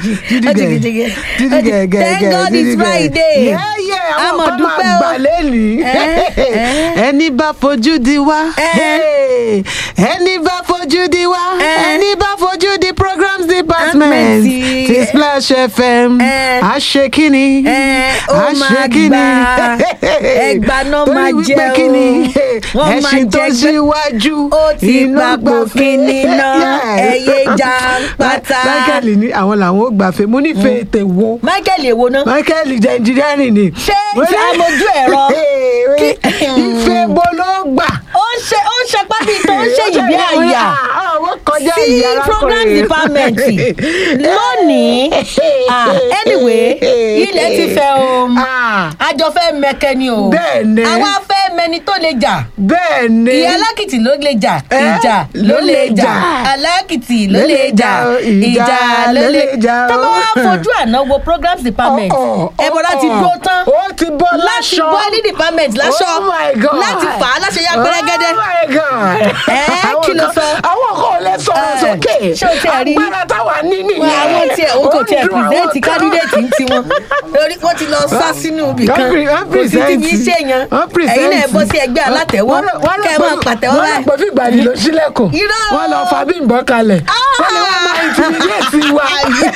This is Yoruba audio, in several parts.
Judy Ó ti gẹ̀, gidi gẹ̀. Judy Ó ti- gẹ̀, gẹ̀, Thank gẹ̀, God Judy it's gẹ̀. Friday. Yeah, yeah, A àwọn mọ̀ kan máa dúpẹ́ o. gbà lẹ́nìí. Eh, eh. ẹni bá fojú di wá. Eh. Hey. ẹni bá fojú di wá. Eh. ẹni bá fojú di programs department. Department. ti Splash FM. Eh. a ṣe kíni. Eh, ó a máa ṣe kíni. gbà. Ẹgbà náà Torí máa wípé jẹ o. kíni. Wọ́n máa ẹṣin tó jẹ gbé- síwájú. ó ti inú papò gbàfẹ́. kíni náà Yeah. ẹyẹ jàǹpátá. Michael ní àwọn làwọn ò gbàfẹ́ mo nífẹ̀ẹ́ ètè wo. michael èwo náà Michael jẹ́ engineering ni. Ṣé ṣé amójú ẹ̀rọ? Kí- Ìfẹ́ bo ló gbà. ó ń ṣe ó ń ṣe pábí tó ń ṣe yìí bí àyà Àwọn kọjá sí ìyá program department lónìí ah, anyway ilẹ̀ ti fẹ́ o àjọ fẹ́ mẹ́kẹ́ ni o Bẹ́ẹ̀ni. àwa fẹ́ mẹni tó lè jà Bẹ́ẹ̀ ni. ìyá alákìtì ló lè jà Eh, ìjà ló lè jà alákìtì ló lè jà ìjà ló lè jà tó bá wá fojú àná wo programs department Oh, oh, ẹ̀bọ̀dá ti oh, dúró tán Ó ti bọ́ láti láṣọ. bọ́ ní department láṣọ Oh my God. láti fà á láṣẹ ya pẹ́rẹ́gẹ́dẹ́ Oh my God. Eh, Àwọn kí ló kan- sọ? Àwọn kan ò lè sọ̀rọ̀ Eh, sókè. ṣé o tiẹ̀ rí? Agbára táwa ní nìyẹn. wọn àwọn tiẹ̀ o kò Ó tiẹ̀ dùn àwọn pìrìsẹ́ǹtì kan. kandidate ń tiwọn lórí wọ́n ti lọ sá sínú ibì kan Wọ́n pre- wọ́n kò sí ti yín present. ṣèyàn Wọ́n present. ẹ̀yin náà bọ́ sí ẹgbẹ́ alátẹ̀wọ́ Wọ́n rò- wọ́n rò kẹ́ ẹ pé- máa pàtẹ́wọ́ wọ́n rò pé báyìí. fìgbàdì ló ṣílẹ̀kùn. Irọ́. Wọ́n lọ fa Bímbọ́ kalẹ̀. Wọ́n lè wá máa intimidate wa.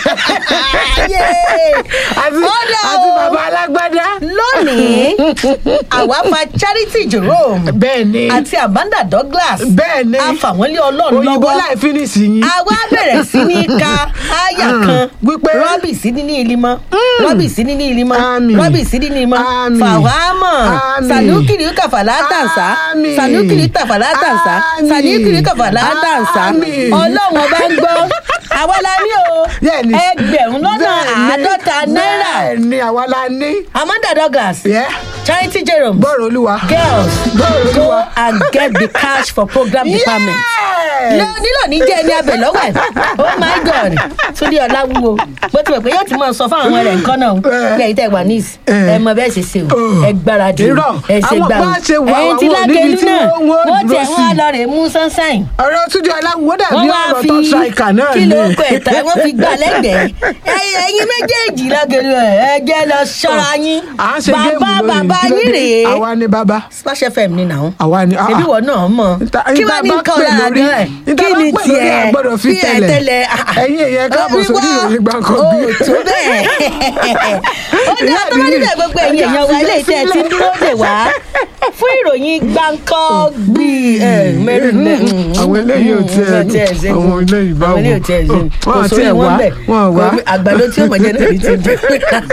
Ayé. Àti Ọ̀dà àti o. bàbá alágbádá. lónìí àwa fa charity jerome Bẹ́ẹ̀ ni. àti amanda douglas Bẹ́ẹ̀ ni. afàwọ́nlé ọlọ́run Òyìnbó lọ́wọ́ láì fínísì yín. àwa bẹ̀rẹ̀ sí ní ka àyà kan Wípé- rọ́bì sí ní ní ìlímọ́ rọ́bì sí ní ní ìlímọ́ Àmín. rọ́bì sí ní ní ìlímọ́ Àmín. fàwámọ̀ Àmín. sànúkìrì kàfàlà tàǹsà Àmín. sànúkìrì tàfàlà tàǹsà Àmín. sànúkìrì kàfàlà tàǹsà Àmín. ọlọ́run ọba ń gbọ́ àwa la ní o Bẹ́ẹ̀ni. ẹgbẹ̀rún lọ́nà Bẹ́ẹ̀ni. àádọ́ta náírà Bẹ́ẹ̀ ni àwa la ní. amanda douglas Yeah. charity jerome Bọ́ọ̀rù olúwa. girls Bọ́ọ̀rù go olúwa. and get the cash for program department Yes. lọ nílò ní jẹ́ ẹni abẹ lọ́wọ́ ẹ̀ oh my god túndé ọláwúwo bó ti wẹ̀ pé yóò ti máa sọ fún àwọn rẹ̀ nǹkan náà Eh. bí ẹ̀yin tẹ̀ wà níìsì Eh. ẹ mọ bẹ́ẹ̀ ṣe ṣe o Oh. ẹ gbáradì o Irọ́. ẹ ṣe Àwọn gbà bá ṣe wà ẹ̀yin tí àwọn lágẹ̀lú níbi tí náà wọ́n- wọ́n wọ́n dúró tẹ̀ sí. wọ́n á lọ rè mú sunshine ọ̀rọ̀ túnjọ aláwọ̀ dàbí wọ́n wá ọ̀rọ̀ fi tó ṣàìkà náà kí ni. ló kọ ẹ̀ta wọ́n fi gbà lẹ́gbẹ̀ẹ́ Ẹ̀yin- ẹ̀yin méjèèjì lágẹ̀lú ẹ̀ ẹ jẹ́ lọ ṣọ́ra yín à ń ṣe géèmù bàbá lónìí bàbá kí ló yín dé? rèé àwa ni bàbá. splash fm ni nàá àwa ni. ah, ṣebí ah. wọ náà mọ Nta- kí nta wàá ní bá nǹkan pè ọ̀la lórí- gan ẹ̀ nta kí bá ni pè lórí tiẹ̀ àgbọ̀dọ̀ fi kí ẹ̀ tẹ̀lẹ̀. tẹ́lẹ̀ Ẹ̀yin èèyàn káàbọ̀ sórí ìròyìn Gbáǹkọ́gbí. ó tó bẹ́ẹ̀ ó ní Ìyá ọtọ́ bá mi, níbẹ̀ gbogbo ẹ̀yin èèyàn wa ilé iṣẹ́ ti ń dúró dè wá fún ìròyìn Gbáǹkọ́gbí ẹ̀, mẹ́rin mẹ́rin. àwọn eléyìí ò tiẹ̀ Wọ́n tiẹ̀ ṣe àwọn eléyìí báwo àwọn eléyìí ò tiẹ̀ ṣe Wọ́n kò àti sórí ẹ̀ wọn wá, bẹ̀ wọ́n wá. Kò- àgbàdo tí ó mọ̀ jẹ́ náà ní ti jẹ́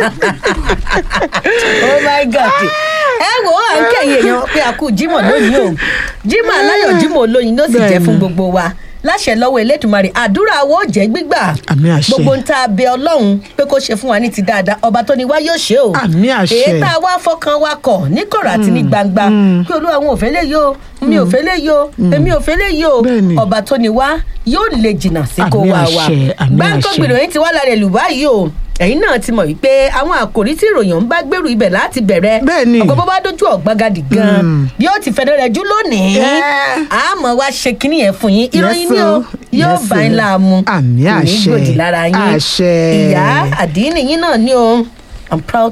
oh my god ẹ wo à ń kẹ́yìn èèyàn pé a kú Jímọ̀ lónìí o Jímọ̀ aláyọ̀ Jímọ̀ olóyin ló sì jẹ́ Bẹ́ẹ̀ni. fún gbogbo wa láṣẹ lọ́wọ́ Elédùmarè àdúrà wo jẹ́ gbígbà Àmín àṣẹ. gbogbo ń ta abẹ Ọlọ́run pé kó ṣe fún wa ní ti dáadáa ọba tó ní wá yóò ṣe o Àmín àṣẹ. èyí tá a wá fọkàn wa kọ̀ ní kọ̀rọ̀ àti ní gbangba pé olúwa àwọn ò fẹ́ lè yó mi ò fẹ́ lè yó èmi ò fẹ́ lè yó Bẹ́ẹ̀ni. ọba tó ní wá yóò lè jìnnà sí kó Àmín wa wa àṣẹ, àmín Gbáǹkọ́ àṣẹ. gbèrò yín ti wá lára ẹ̀lú báyìí o ẹ̀yin náà ti mọ̀ wípé àwọn àkòrí tí ìròyìn ń bá gbèrú ibẹ̀ láti bẹ̀rẹ̀ Bẹ́ẹ̀ni. ọ̀pọ̀ bó bá dójú ọ̀gbagadì gan bí ó ti fẹ́ rẹ̀ jú lónìí Yeah. àmọ́ wá ṣe kínní yẹn fún yín ìròyìn Yes, ni o o. yóò Yes, bá yín o. láàmú Àmín kò ní àṣẹ. gbòdì lára yín Àṣẹ. ìyá àdínì yín náà ni o i'm proud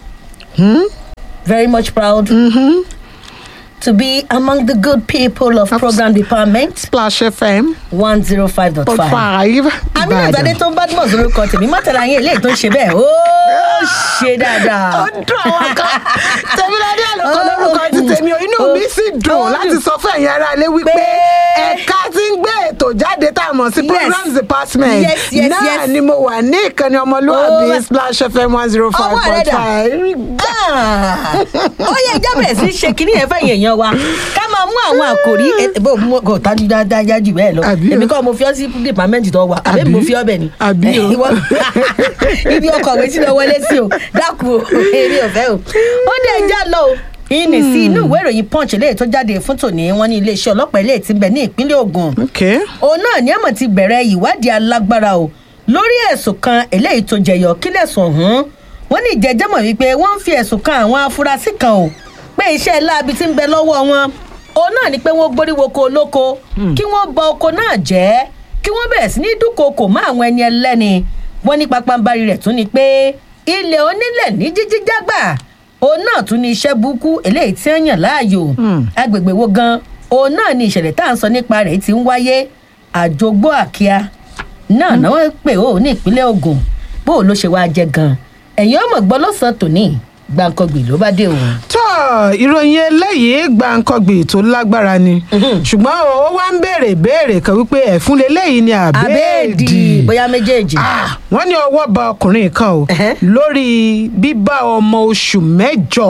very much proud to be among the good people of program department Splash FM one zero five dot point five five. amina ìgbàdé tó ń bá dùn ọ̀sán lórúkọ tèmi mọ́tàlá yín eléyìí tó ń ṣe bẹ́ẹ̀ ó ṣe dáadáa. ó dùn àwọn kan tẹ̀míládé àlùkò lórúkọ ti tèmi o inú mi sì dùn Ó láti dùn. sọ fún ẹ̀yin ará ilé wípé Pé- ẹ̀ka tí ń gbé ètò jáde tá a mọ̀ sí Yes. programs department Yes, yes, náà yes. ni mo wà ní ìkànnì ọmọlúwàbí Ó- Splash FM one zero five Ọwọ́ rẹ̀ point dà. five. Ah, ó yẹ ìjà bẹ̀rẹ̀ sí í ṣe kínní yẹn fẹ̀yìn èèyàn wa ká máa mú àwọn àkòrí ẹ- bó mú kò tájú dáadáa jù bẹ́ẹ̀ lọ Àbí o. èmi kọ́ mo fi ọ́ sí dìpámẹ́ǹtì tó wà àbí Àbí. mo fi ọ́ bẹ̀ ni Àbí o. Ìwọ- ibi ọkọ̀ òwe tí lọ wọlé sí o dákun o èmi ò fẹ́ o ó dé ẹja lọ o ìní sí inú ìwé ìròyìn punch eléyìí tó jáde fún tòní wọn ní iléeṣẹ́ ọlọ́pàá eléyìí ti ń bẹ ní ìpínlẹ̀ Ògùn okay. òun náà ní àmọ̀ ti bẹ̀rẹ̀ ìwádìí alágbára o lórí ẹ̀sùn kan eléyìí tó jẹyọ kílẹ̀sùn ọ̀hún wọ́n ní ìjẹ́jẹ́mọ̀ wípé wọ́n ń fi ẹ̀sùn kan àwọn afurasí kan o pé iṣẹ́ láabi tí ń bẹ lọ́wọ́ wọn òun náà ni pé wọ́n gbóríwoko olóko kí wọ́n ba oko náà jẹ́ kí wọ́n bẹ̀rẹ̀ sí ní dúnkokò mọ́ àwọn ẹni ẹlẹ́ni wọ́n ní pápánbarì rẹ̀ tún ni pé ilẹ̀ onílẹ̀ ní jíjí jágbà òun náà tún ní iṣẹ́ burúkú eléyìí tí ń yàn láàyò agbègbè wo gan òun náà ni ìṣẹ̀lẹ̀ tá à ń sọ nípa rẹ̀ ti ń wáyé àjọgbó àkíá náà náà wọ́n pè ó ní ìpínlẹ̀ ogun bó o ló ṣe wáá jẹ gan ẹ̀yin ọmọ gbọ́ lọ́sàn-án tòní gbàǹkangbì ló bá dé òun. tó ìròyìn eléyìí gbàǹkangbì tó lágbára ni ṣùgbọ́n ó wá ń béèrè béèrè kan wípé ẹ̀fún leléyìí ni àbẹ́ẹ̀dì bóyá méjèèjì. Ah, wọ́n ní ọwọ́ ba ọkùnrin kan o Ẹ̀hẹ́. lórí bíbá ọmọ oṣù mẹ́jọ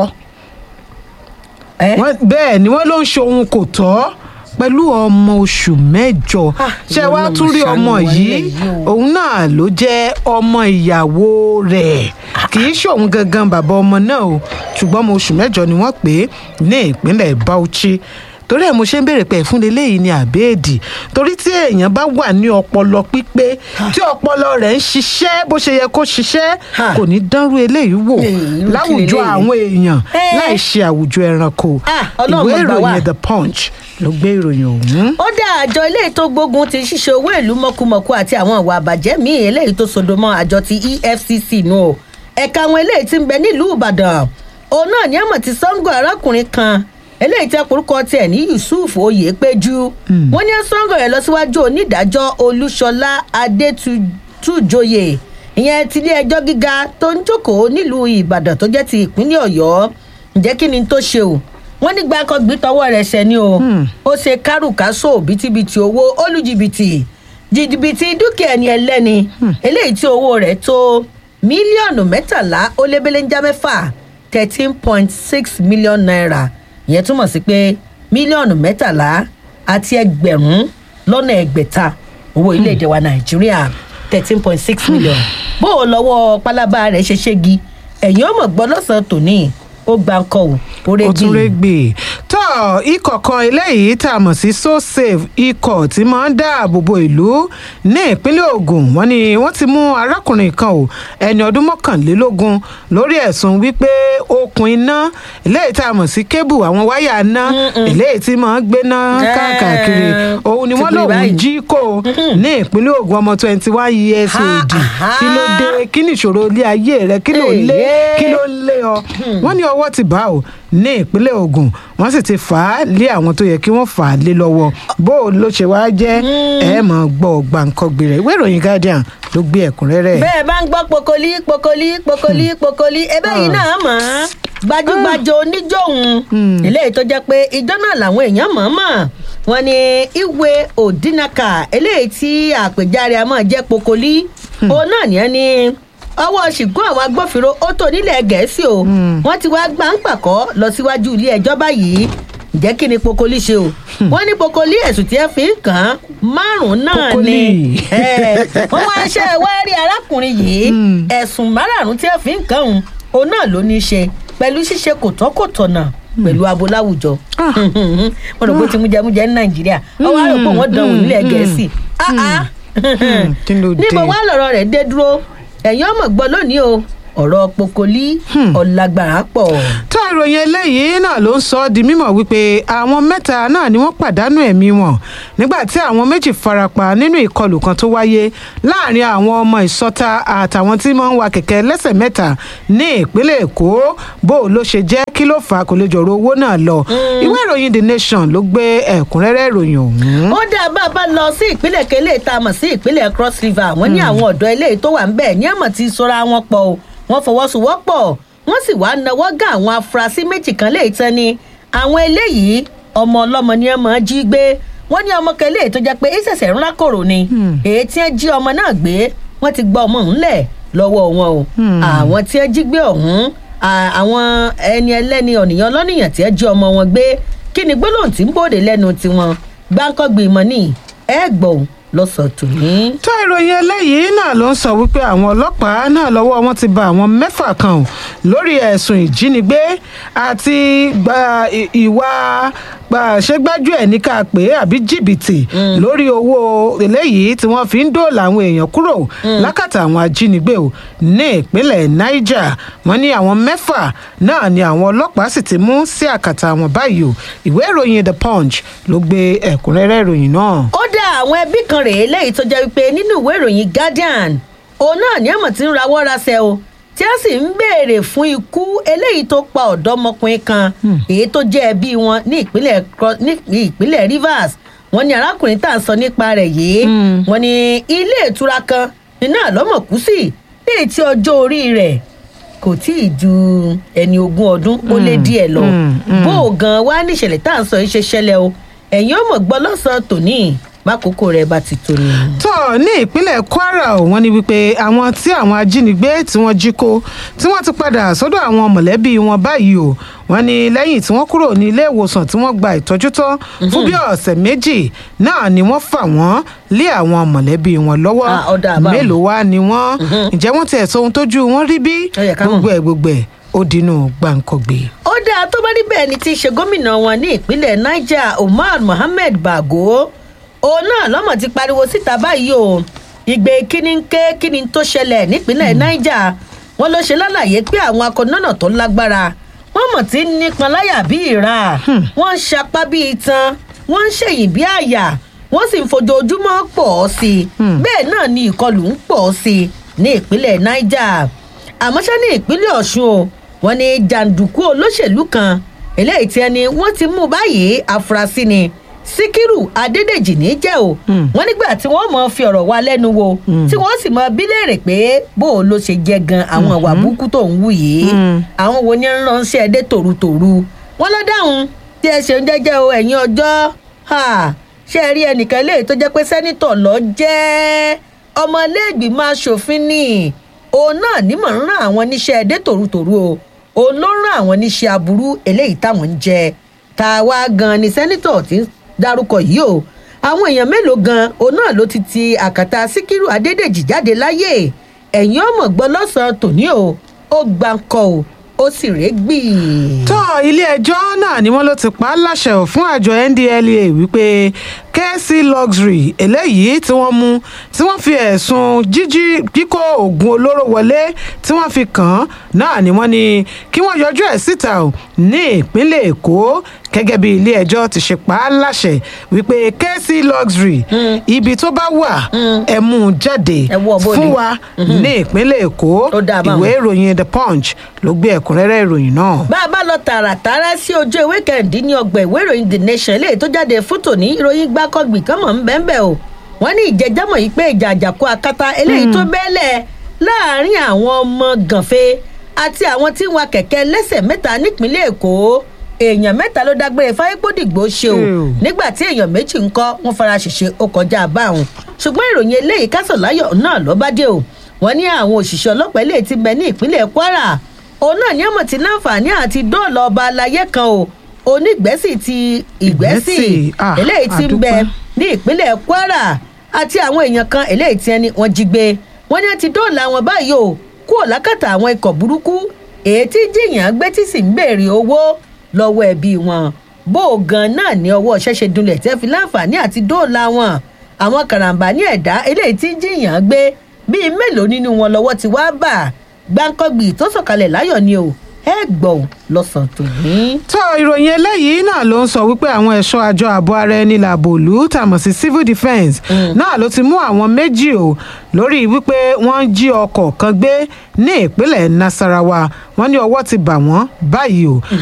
ẹ Wọ́n- bẹ́ẹ̀ ni wọ́n ló ń ṣe ohun kò tọ́ pẹ̀lú ọmọ oṣù mẹ́jọ Ah, ṣé ìwọ wàá náà tún rí ṣàánú ọmọ wa yìí nílẹ̀ yìí o. òun náà ló jẹ́ ọmọ ìyàwó rẹ̀ kì í ṣòun gangan bàbá ọmọ náà o ṣùgbọ́n ọmọ oṣù mẹ́jọ ni wọ́n pè é ní ìpínlẹ̀ Bauchi torí ẹ̀ mo ṣe ń béèrè pé ẹ̀fún leléyìí ni àbẹ́ẹ̀dì torí tí èèyàn bá wà ní ọpọlọ pípé tí ọpọlọ rẹ̀ ń ṣiṣẹ́ bó ṣe yẹ kó ṣiṣẹ́ Ha. kò ní dánrú eléyìí wò Ee, irú kí láwùjọ leléyìí? àwọn èèyàn Eh. láì ṣe àwùjọ ẹranko Ah, Ọlọ́run ìwé gbà wá. ìròyìn the punch ló gbé ìròyìn ọ̀hún. ó dá àjọ eléyìí tó gbógun ti ṣíṣe owó ìlú mọ̀kùmọ̀kù àti àwọn ìwà àbàjẹ́ míì eléyìí tó sodo mọ́ àjọ ti efcc nù o ẹ̀ka àwọn eléyìí ti ń bẹ nílùú ìbàdàn òun náà ní àmọ̀ ti sango arákùnrin kan eléyìí tí orúkọ tiẹ̀ ní yusuf oyèpéjú wọ́n ní sango rẹ̀ lọ síwájú onídàájọ́ olúṣọlá adétújòyè ìyẹn tilé ẹjọ́ gíga tó ń jókòó nílùú ìbàdàn tó jẹ́ ti ìpínlẹ̀ ọ̀yọ́ ǹjẹ́ kí ni tó ṣe o wọ́n ní gbàkọ́gbé tọwọ́ rẹ̀ ṣẹ ni o ó ṣe kárùkásò bítíbitì owó olùjìbìtì jìbìtì dúkìá ẹni ẹlẹ́ni eléyìí tí owó rẹ̀ tó mílíọ̀nù mẹ́tàlá ó lé belenja mẹ́fà thirteen point six million naira ìyẹn túmọ̀ sí pé mílíọ̀nù mẹ́tàlá àti ẹgbẹ̀rún lọ́nà ẹgbẹ̀ta owó ilé-èdè wa nàìjíríà thirteen point six million bó o lọ́wọ́ pálábá rẹ̀ ṣe ṣégi ẹ̀yìn ọmọ gbọ́ lọ́sàn-án tòní ó gbà ń kọ́ ò ó ó rẹ́gì. tún régbè tó ikọ̀ kan eléyìí tá a mọ̀ sí so safe ikọ̀ tí máa ń dáàbò bo ìlú ní ìpínlẹ̀ Ògùn wọ́n ní wọ́n ti mú arákùnrin kan o ẹni ọdún mọ́kànlélógún lórí ẹ̀sùn wípé okùn iná eléyìí tá a mọ̀ sí kébù àwọn wáyà iná eléyìí tí máa ń gbéná Eh, káàkiri òun ni ti wọ́n pè lòun báyìí. jí kó o ní ìpínlẹ̀ Ògùn ọmọ twenty one years Ha, old aha. kí ló dé kí ni ìṣòro ilé ayé rẹ kí ló lé Èyí. kí ló lé ọ wọ́n ní ọwọ́ ti bá o ní ìpínlẹ̀ Ògùn wọ́n sì ti fà á lé àwọn tó yẹ kí wọ́n fà á lé lọ́wọ́ bó o ló ṣe wá jẹ́ ẹ mọ̀ gbọ́ gbàǹkangbè rẹ̀ ìwé ìròyìn Guardian ló gbé ẹ̀kúnrẹ́rẹ́ bẹ́ẹ̀ bá ń gbọ́ pokoli pokoli pokoli pokoli ẹbẹ́ yìí náà mọ̀ ọ́n gbajúgbajà oníjòhun eléyìí tó jẹ́ pé ìjọ náà làwọn èèyàn mọ̀ ọ́n mọ̀ wọ́n ní ìwé òdínàkà eléyìí tí àpèjáre àmọ́ jẹ́ pokoli òun náà nìyẹn ní ọwọ́ ṣìgún àwọn agbófinró ó tó nílẹ̀ gẹ̀ẹ́sì o wọ́n ti wá gbà ń pàkọ́ lọ síwájú ilé ẹjọ́ báyìí ǹjẹ́ kí ni pokoli ṣe o wọ́n ní pokoli ẹ̀sùn tí ẹ fi ń kàn án márùn-ún náà Pokoli. ni ẹ, wọ́n wá ṣe wárí arákùnrin yìí ẹ̀sùn márààrún tí ẹ fi ń kàn òun òun náà ló ní í ṣe pẹ̀lú ṣíṣe kòtọ́kòtọ̀nà pẹ̀lú abo láwùjọ wọn rò pé ti mújẹmújẹ ní nàìjíríà ọwọ́ àrò pé wọ́n dánwò nílẹ̀ gẹ̀ẹ́sì Ah, ah. kí ló dé? níbo wá lọ̀rọ̀ rẹ̀ dé dúró ẹ̀yin ọmọ gbọ́ lónìí o ọ̀rọ̀ pokoli ọ̀làgbàrà pọ̀. tó ìròyìn eléyìí náà ló ń sọ ọ́ di mímọ̀ wípé àwọn mẹ́ta náà ni wọ́n pàdánù ẹ̀mí wọn nígbà tí àwọn méjì farapa nínú ìkọlù kan tó wáyé láàrin àwọn ọmọ ìsọta àtàwọn tí wọ́n ń wa kẹ̀kẹ́ lẹ́sẹ̀ mẹ́ta ní ìpínlẹ̀ èkó bó o ló ṣe jẹ́ kí ló fà á kò lè jọ̀rọ̀ owó náà lọ ìwé ìròyìn the nation ló gbé ẹ̀kúnrẹ́rẹ́ ìròyìn ọ̀hún. ó dá bá a bá lọ sí ìpínlẹ̀ kele tá a mọ̀ sí ìpínlẹ̀ cross river wọ́n ní àwọn ọ̀dọ́ eléyìí tó wà ń bẹ̀ ní àmọ̀ tí sọ́ra wọn pọ̀ o wọ́n fọwọ́sowọ́pọ̀ wọ́n sì wá nawọ́ gá àwọn afurasí méjì kan léyìí tán ni àwọn eléyìí ọmọ ọlọ́mọ ni ẹ máa jí gbé wọ́n ní ọmọ kan eléyìí tó jẹ́ pé ìṣẹ̀ṣẹ̀ ńlá kòrò ni èyí tí wọ́n jí ọmọ náà gbé wọ́n ti gba ọmọ òun lẹ̀ lọ́wọ́ wọn o àwọn tí wọ́n jí gbé ọ̀hún à- àwọn ẹni ẹlẹ́ni ọ̀nìyàn lọ́nìyàn tí wọ́n jí ọmọ wọn gbé kí ni gbólóhùn tí ń bòde lẹ́nu tiwọn gbáǹkọ́gbì ìmọ̀ ní ẹ̀gbọ́n lọ́sọ̀ọ́ tòní. tó ìròyìn eléyìí náà ló ń sọ wípé àwọn ọlọ́pàá náà lọ́wọ́ wọn ti ba àwọn mẹ́fà kan o lórí ẹ̀sùn ìjínigbé àti gba ì- ìwà gbàṣẹ́gbájú ẹ̀ ní ká pé àbí jìbìtì lórí owó eléyìí tí wọ́n fi ń dóòlà àwọn èèyàn kúrò lákàtà àwọn ajínigbé o ní ìpínlẹ̀ niger wọ́n ní àwọn mẹ́fà náà ni àwọn ọlọ́pàá sì ti mú sí àkàtà àwọn báyìí o ìwé ìròyìn the punch ló gbé ẹ̀kúnrẹ́rẹ́ ìròyìn náà. ó dá àwọn ẹbí kan rèé lẹ́yìn tó jẹ́ wípé nínú ìwé ìròyìn guardian òun náà ní àmọ̀ tí ń rawọ́ rasẹ̀ o tí a sì ń béèrè fún ikú eléyìí tó pa ọ̀dọ́mọkùnrin kan èyí tó jẹ́ ẹbí wọn ní ìpínlẹ̀ Cro- ní ìpínlẹ̀ Rivers wọ́n ní arákùnrin tá à ń sọ nípa rẹ̀ yìí wọ́n ní ilé ìtura kan iná àlọ́mọ̀kú sí ní ètí ọjọ́ orí rẹ̀ kò tí ì ju ẹni ogún ọdún ó lé díẹ̀ lọ mm, mm. bó o gan wá níṣẹ̀lẹ̀ tá à ń sọ yìí ṣe ṣẹlẹ̀ o ẹ̀yin ó mọ̀ gbọ́ lọ́sàn-án tòní bákòókò rẹ̀ bá ti tó ni. tó ní ìpínlẹ̀ kwara ò wọ́n ní wípé àwọn tí àwọn ajínigbé tí wọ́n jí kó tí wọ́n ti padà sọ́dọ̀ àwọn mọ̀lẹ́bí wọn báyìí o wọ́n ní lẹ́yìn tí wọ́n kúrò ní ilé ìwòsàn tí wọ́n gba ìtọ́jú tán fún bí ọ̀sẹ̀ méjì náà ni wọ́n fà wọ́n lé àwọn mọ̀lẹ́bí wọn lọ́wọ́ Ah, ọ̀dà àbáwọn. mélòó wá ni wọ́n ǹjẹ́ wọ́n ti ẹ̀sọ́ ohun tójú wọn rí bí Ó yẹ ká mọ̀. gbogbo ẹ̀ gbogbo ẹ̀ ó dínú gbàǹkọ̀gbé. ó dáa tó bá rí bẹ́ẹ̀ ni ti ṣe gómìnà wọn ní ìpínlẹ̀ niger umar mohammed bago òun náà lọ́mọ̀ ti pariwo síta báyìí o ìgbé kíni ń ké kíni tó ṣẹlẹ̀ nípínlẹ̀ niger wọn ló ṣe lálàyé pé àwọn akọ̀nọ́nà tó lágbára wọn mọ̀ tí ń nípọn láyà bí ìra wọ́n ń ṣapá bí itan wọ́n ń ṣèyìn bí àyà wọ́n sì ń fojoojúmọ́ pọ̀ ọ́ sí i bẹ́ẹ̀ náà ni ìkọlù ń pọ̀ ọ́ sí i ní ìpínlẹ̀ niger àmọ́ ṣá ní ìpínlẹ̀ ọ̀ṣun o wọ́n ní jàǹdùkú olóṣèlú kan eléyìí tí ẹni wọ́n ti mú báyìí àfúrásì ni síkírù adédèjì ní jẹ́ o wọ́n nígbà tí wọ́n mọ̀ fi ọ̀rọ̀ wa lẹ́nu wo tí wọ́n sì mọ bí léèrè pé bó o ló ṣe jẹ́ gan àwọn ìwà burúkú tó ń wù yìí àwọn wo ni ń ránṣẹ́ dé tòrutòru wọ́n lọ dáhùn tí ẹ ṣeun jẹ́jẹ́ o ẹ̀yin ọjọ́ ha, ṣé ẹ rí ẹnìkan léyìí tó jẹ́ pé sẹ́nitọ̀ lọ jẹ́ ọmọlẹ́gbìmọ̀ aṣòfin ni òun náà nímọ̀ ń rán àwọn níṣẹ́ ẹdẹ tòrutòru o òun ló ń rán àwọn níṣẹ́ aburú eléyìí táwọn ń jẹ tá a wá gan ni sẹ́nitọ̀ ti ń dárúkọ yìí o àwọn èèyàn mélòó gan òun náà ló ti ti àkàtà síkírù adédèjì jáde láyè ẹ̀yìn ọmọ gbọ́ lọ́sàn-án tòní o ó gbáǹkọ o ó sì rẹ́gbì. tó ilé-ẹjọ́ náà ni wọ́n ló ti pa á láṣẹ ò fún àjọ ndlea wípé kc luxury eléyìí tí wọ́n mú tí wọ́n fi ẹ̀sùn jíjí kíkó oògùn olóró wọlé tí wọ́n fi kàn án náà ni wọ́n ní kí wọ́n yọjú ẹ̀ síta ò ní ìpínlẹ̀ èkó gẹ́gẹ́ bí ilé-ẹjọ́ ti ṣe pa á láṣẹ wípé kc luxury ibi tó bá wà ẹ mú un jáde Ẹ wọ́ bóde. fún wa ní ìpínlẹ̀ èkó Ó dáa báwọn. ìwé ìròyìn the punch ló gbé ẹ̀kúnrẹ́rẹ́ ìròyìn náà. bá a bá lọ tààràtàrà sí ojú ìwé kẹrìndínlọ́gbọ̀n ìwé ìròyìn the nation eléyìí tó jáde fótò ní ìròyìn gbákọ́gbì kan mọ̀ ń bẹ́ẹ̀ o wọ́n ní ìjẹ́jẹ́mọ̀ yìí pé ìjà àjàkú akátá eléyìí tó bẹ́ẹ̀lẹ̀ láàrin àwọn ọmọ gànfẹ́ àti àwọn tí ń wa kẹ̀kẹ́ lẹ́sẹ̀ mẹ́ta nípínlẹ̀ èkó èèyàn mẹ́ta ló dágbére fáyépódìgbò ṣe o Ew. nígbà tí èèyàn méjì ń kọ́ wọ́n fara ṣèṣe ó kọjá báwọn ṣùgbọ́n ìròyìn eléyìí kásọ̀láyọ̀ náà ló bá dé o wọ́n ní àwọn òṣìṣẹ́ ọlọ́pàá eléyìí ti bẹ ní ìpínlẹ̀ kwara òun náà ní ọmọ tí láǹfààní àti dóòlà ọba alayé kan o onígbẹ́sì ti ìgbẹ́sì Ìgbẹ́sì, ah, eléyìí ti ń bẹ àdúpẹ́. ní ìpínlẹ̀ kwara àti àwọn èèyàn kan eléyìí tí ẹni wọ́n jí gbé wọ́n ní wọ́n ti dóòlà wọn báyìí o kúrò lákàtà àwọn ikọ̀ burúkú èyí tí jìyàn gbé tí sì ń béèrè owó lọ́wọ́ ẹbí wọn bó o gan náà ní ọwọ́ ṣẹ́ṣe dunlẹ̀ tẹ́ fi láǹfààní àti dóòlà wọn àwọn karambà ní ẹ̀dá eléyìí tí jìyàn gbé bíi mélòó nínú wọn lọ́wọ́ ti wá bà gbáǹkọ́gbì tó sọ̀kalẹ̀ láyọ̀ ni o ẹ gbọ́ ò lọ́sàn-án tòní. tó ìròyìn eléyìí náà ló ń sọ wípé àwọn ẹ̀ṣọ́ àjọ ààbò ara ẹni làbò òlú tàmọ̀ sí civil defence náà ló ti mú àwọn méjì o lórí wípé wọ́n ń jí ọkọ̀ kan gbé ní ìpínlẹ̀ nasarawa wọ́n ní ọwọ́ ti bà wọ́n báyìí o